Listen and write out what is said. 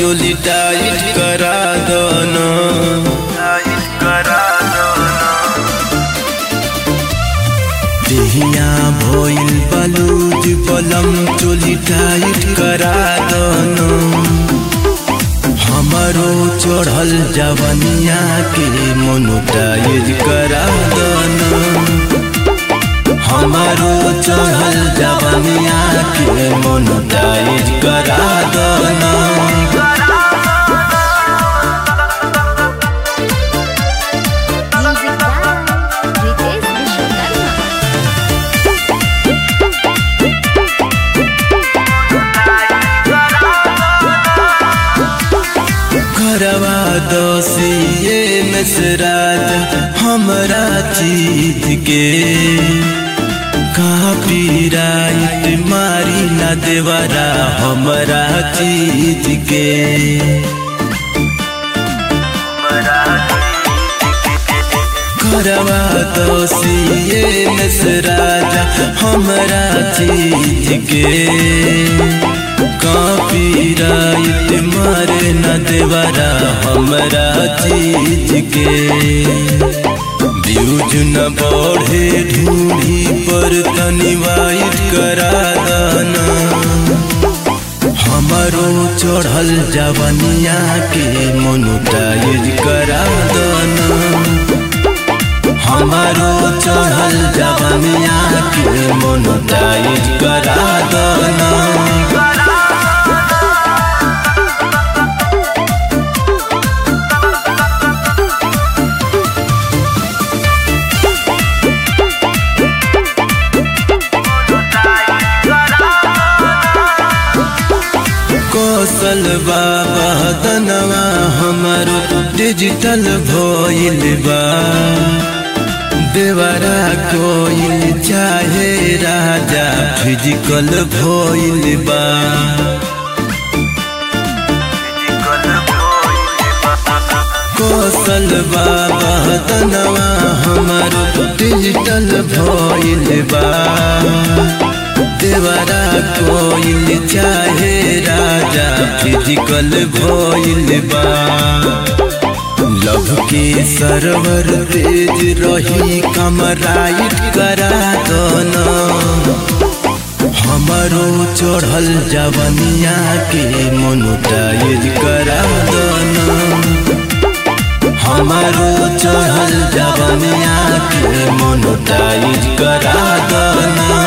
चोली टाइट करा दना देहिया भइल बलूज बलम चोली टाइट करा दना हमारो चढ़ल जवनिया के मोनोटाइज करा दना हमारो चढ़ल जवनिया के मोनोटाइज करा दना Music by Ritesh Vishwakarma. घरवा दोषिए नसराज हमरा चीज के कापीराइट मारी न देवरा हमरा चीज के घरवा दोषिए नसराज हमरा चीज के कॉपीराइट मारे न देवरा हमरा चीज के व्यूज न बढ़े ढूंढी पर तनी वाइट करा दाना हमारो चढ़ल जवनिया के मोनोटाइज करा दाना हमारो चढ़ल जवनिया के मोनोटाइज करा दाना कौशल बाबा दनवा हमारो डिजिटल भइल बा देवरा कोइल चाहे राजा फिजिकल भइल बा कौशल बाबा दनवा हमारो डिजिटल भइल बा देवरा कोइल चाहे राजा फिजिकल भइल बा लव के सरवर तेज रही कमराइट करा दना हमारो चढ़ल जवनिया के मोनोटाइज करा दना हमारो चढ़ल जवनिया के मोनोटाइज करा दना